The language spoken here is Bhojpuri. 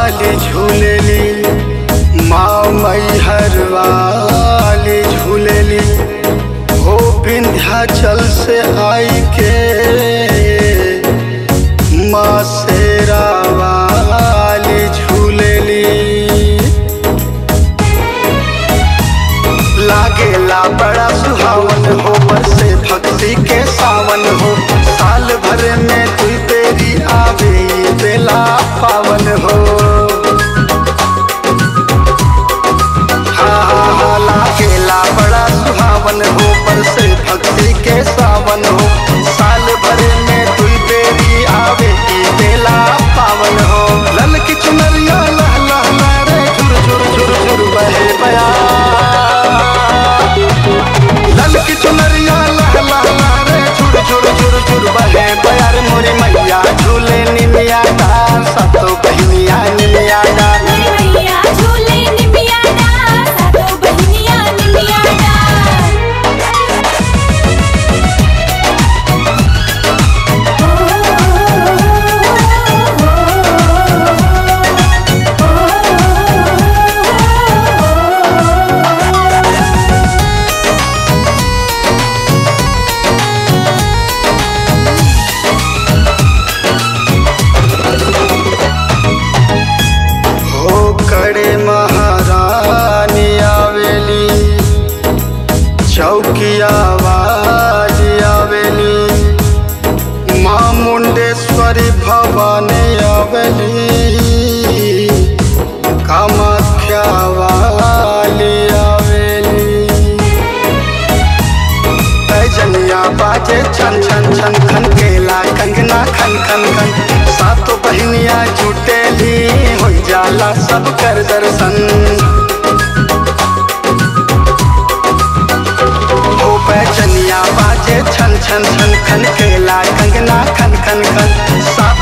वाली झूलेली माँ मैहर वाली झूलेली हो विंध्याचल से आई के माँ शेरा वाली झूलेली लागेला बड़ा सुहावन हो बरसे भक्ति के सावन हो साल भर में तू तेरी आवे ये बेला पावन हो हाँ हाँ हाँ लागेला बड़ा सुहावन हो बरसे भक्ति के सावन हो साल भर में तू तेरी आवे ये बेला पावन हो लल की चुनरिया लह लह लह रे झुर झुर झुर झुर बहे बया लल की चुनरिया लह लह लह रे झुर झुर झुर झुर बहे बयार मोरे मैया झूले निमिया डार सतो बहनिया निमिया डार मैया झूले निमिया डार सातो बहिनिया निमिया हो कड़े महारानी आवेली चौकिया आवाज आवेली माँ मुंडेश्वरी भवानी आवेली कामाख्या वाली आवेली जनिया बाजे छन छन छन खन केला कंगना खन खन खन सातो बहनिया जुटेली हो जाला सब कर दर्शन हो बैजनिया बाजे छन छन छन खन केला कंगना खन खन खन सातो